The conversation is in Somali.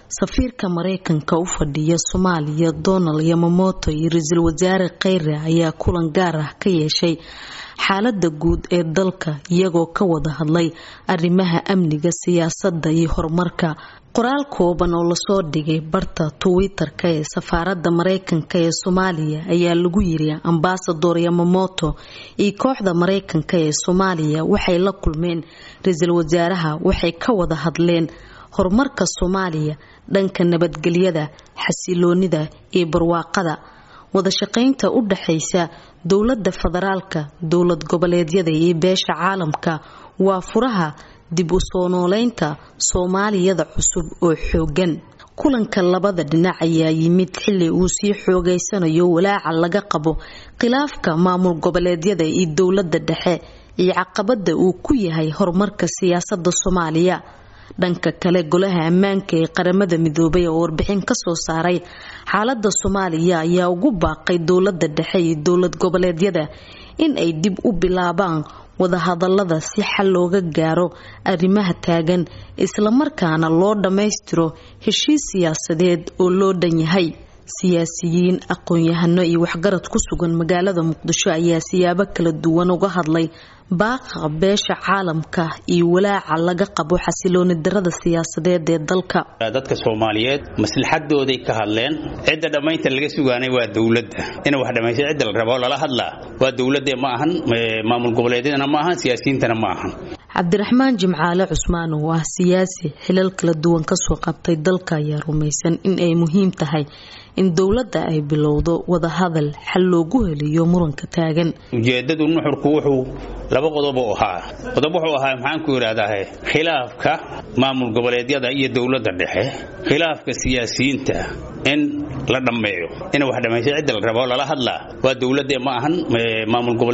safiirka mareykanka u fadhiya soomaaliya donald yamamoto iyo ra-iisul wasaare kheyre ayaa kulan gaar ah ka yeeshay xaalada guud ee dalka iyagoo ka wada hadlay arrimaha amniga siyaasadda iyo horumarka qoraal kooban oo lasoo dhigay barta twitter-ka ee safaaradda mareykanka ee soomaaliya ayaa lagu yiri ambasador yamamoto iyo kooxda mareykanka ee soomaaliya waxay la kulmeen ra-iisul wasaaraha waxay ka wada hadleen horumarka soomaaliya dhanka nabadgelyada xasiloonida iyo barwaaqada wadashaqeynta u dhaxaysa dowladda federaalka dowlad goboleedyada iyo beesha caalamka waa furaha dib u soo nooleynta soomaaliyada cusub oo xoogan kulanka labada dhinac ayaa yimid xili uu sii xoogeysanayo walaaca laga qabo khilaafka maamul goboleedyada iyo dowladda dhexe iyo caqabada uu ku yahay horumarka siyaasada soomaaliya dhanka kale golaha ammaanka ee qaramada midoobay oo warbixin kasoo saaray xaalada soomaaliya ayaa ugu baaqay dowlada dhexe iyo dowlad goboleedyada in ay dib u bilaabaan wadahadalada si xal looga gaaro arrimaha taagan islamarkaana loo dhammaystiro heshiis siyaasadeed oo loo dhan yahay siyaasiyiin aqoon-yahano iyo waxgarad ku sugan magaalada muqdisho ayaa siyaabo kala duwan uga hadlay baaqa beesha caalamka iyo walaaca laga qabo xasilooni darada siyaasadeed ee dalka dadka soomaaliyeed maslaxadooday ka hadleen cidda dhammaynta laga sugaanay waa dowladda ina wax dhammaysta cidda la rabo lala hadlaa waa dowladde ma ahan maamul goboleedyadana ma ahan siyaasiyiintana ma ahan cabdiraxmaan jimcaale cusmaan oo ah siyaasi xilal kala duwan kasoo qabtay dalka ayaa rumaysan in ay muhiim tahay in dowladda ay bilowdo wadahadal xal loogu heliyo muranka taagan ujeedadu nuxurku wuxuu laba qodob u ahaa qodob wuxuu ahaa maxaanku idhaahdaa khilaafka maamul goboleedyada iyo dowladda dhexe khilaafka siyaasiyiinta in la dhammeeyo ina wax dhammaysta cidda la rabo lala hadlaa waa dowladde ma ahan maamul